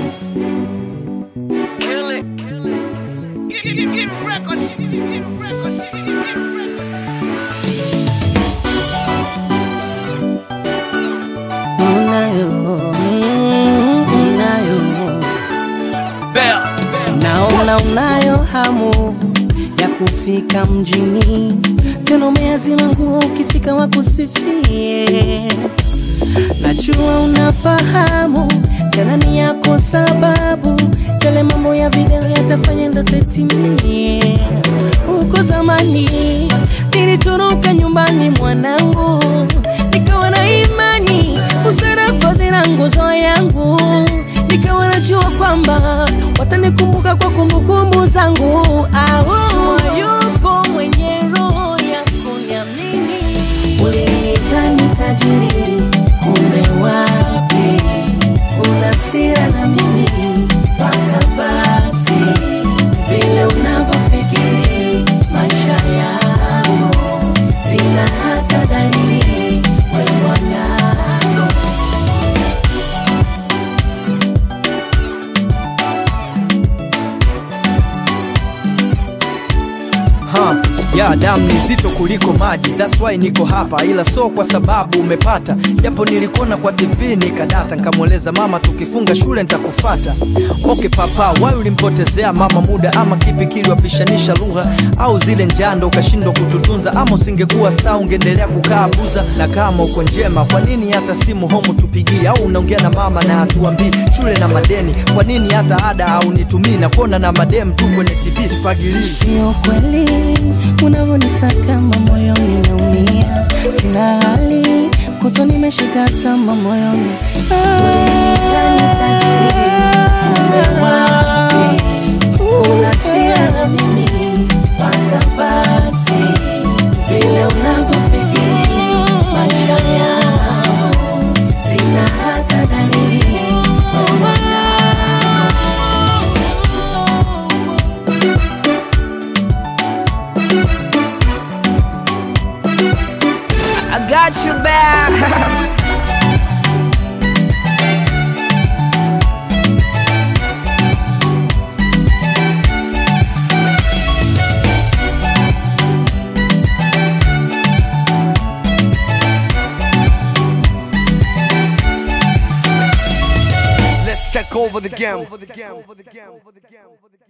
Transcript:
Kill it. Get, get, get records. Get records. Get records. unayo unayo naona unayo hamu ya kufika mjini tena umeazima nguo ukifika wakusifie najua unafahamu tena ni yako sababu yale mambo ya video yatafanya ndoto itimie huko zamani nilitoroka nyumbani mwanangu nikawa na imani usara fadhila nguzo yangu nikawa najua kwamba watanikumbuka kwa kumbukumbu zangu Au, yupo mwenye roho ya kuniamini ulinidhani tajiri kumbe wapi una sira na mimi mpaka basi vile unavyofikiri maisha yangu sina hata dalili we mwanangu Ha, ya damu ni zito kuliko maji, that's why niko hapa, ila so kwa sababu umepata, japo nilikuona kwa TV nikadata, nikamweleza mama tukifunga shule nitakufata. Okay papa, why ulimpotezea mama muda, ama kipi kiliwapishanisha lugha, au zile njando ukashindwa kututunza, ama usingekuwa star ungeendelea kukaa buza? Na kama uko njema, kwa nini hata simu homu tupigie, au unaongea na mama na hatuambii shule na madeni? Kwa nini hata ada au nitumii na kuona na madem tu kwenye TV sifagilii Sio kweli unavyonisakama moyoni naumia, sina hali kutwa nimeshika tama moyoni unasira mimi mpaka basi vile unavyofikiri maisha yangu sina hata dalili I got you back. Let's take over the game.